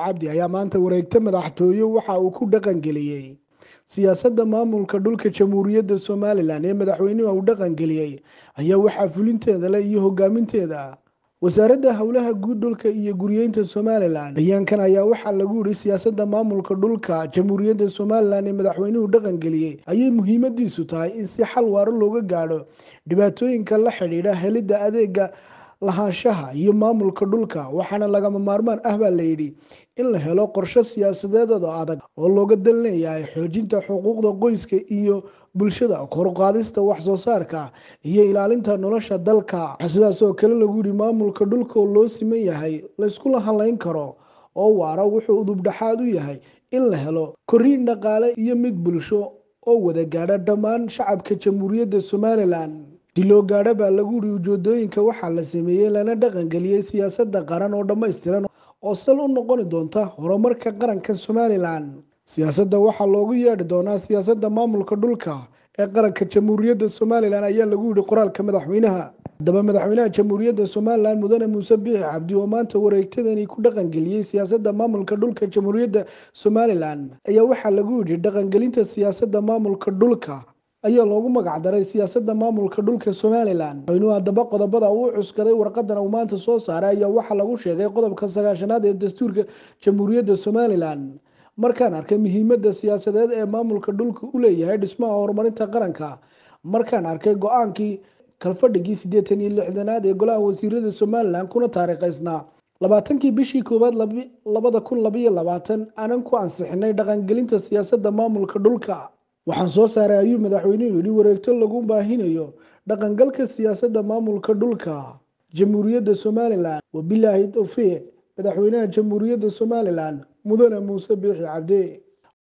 cabdi ayaa maanta wareegta madaxtooye waxa uu ku dhaqangeliyey siyaasadda maamulka dhulka jamhuuriyadda somalilan ee madaxweynuhu uu dhaqangeliyey ayaa waxaa fulinteeda leh iyo hogaaminteeda wasaaradda howlaha guud dhulka iyo guryeynta somalilan bayaankan ayaa waxaa lagu yidhi siyaasadda maamulka dhulka jamhuuriyadda somalilan ee madaxweynuhu dhaqangeliyey ayay muhiimadiisu tahay in si xal waaro looga gaadho dhibaatooyinka la xidhiidha helidda adeega lahaanshaha iyo maamulka dhulka waxaana lagama maarmaan ah baa layidhi in la helo qorshe siyaasadeedooda adag oo looga dan leeyahay xoojinta xuquuqda qoyska iyo bulshada koruqaadista waxsoo saarka iyo ilaalinta nolosha dalka waxaa sidaas oo kale lagu yidhi maamulka dhulka oo loo siman yahay layskula halayn karo oo waara wuxuu udubdhaxaad u yahay in la helo koriin dhaqaale iyo mid bulsho oo wada gaadha dhammaan shacabka jamhuuriyadda somalilan si loo gaadho baa lagu yidhi ujeedooyinka waxaa la sameeyey lana dhaqangeliyey siyaasadda qaran oo dhammaystiran oo sal u noqoni doonta horumarka qaranka somalilan siyaasadda waxaa loogu yeedhi doonaa siyaasadda maamulka dhulka ee qaranka jamhuuriyadda somalilan ayaa lagu yidhi qoraalka madaxweynaha haddaba madaxweynaha jamhuuriyadda somalilan mudane muuse biixi cabdi oo maanta wareegtadani ku dhaqangeliyey siyaasadda maamulka dhulka jamhuuriyadda somalilan ayaa waxaa lagu yidhi dhaqangelinta siyaasadda maamulka dhulka ayaa loogu magacdaray siyaasadda maamulka dhulka somalilan madaxweynuhu haddaba qodobada uu cuskaday warqadan uu maanta soo saaray ayaa waxaa lagu sheegay qodobka sagaashanaad ee dastuurka jamhuuriyadda somalilan markaan arkay muhiimadda siyaasadeed ee maamulka dhulka u leeyahay dhismaha horumarinta qaranka markaan arkay go-aankii kalfadhigii siddeetan iyo lixdanaad ee golaha wasiirada somalilan kuna taariikhaysnaa labaatankii bishii koowaad labada kun labaiyo labaatan aanan ku ansixinay dhaqangelinta siyaasadda maamulka dhulka waxaan soo saaray ayuu madaxweynuhu yidhi wareegto lagu baahinayo dhaqangalka siyaasadda maamulka dhulka jamhuuriyadda somalilan wabilaahi towfiiq madaxweynaha jamhuuriyadda somalilan mudane muuse biixi cabdi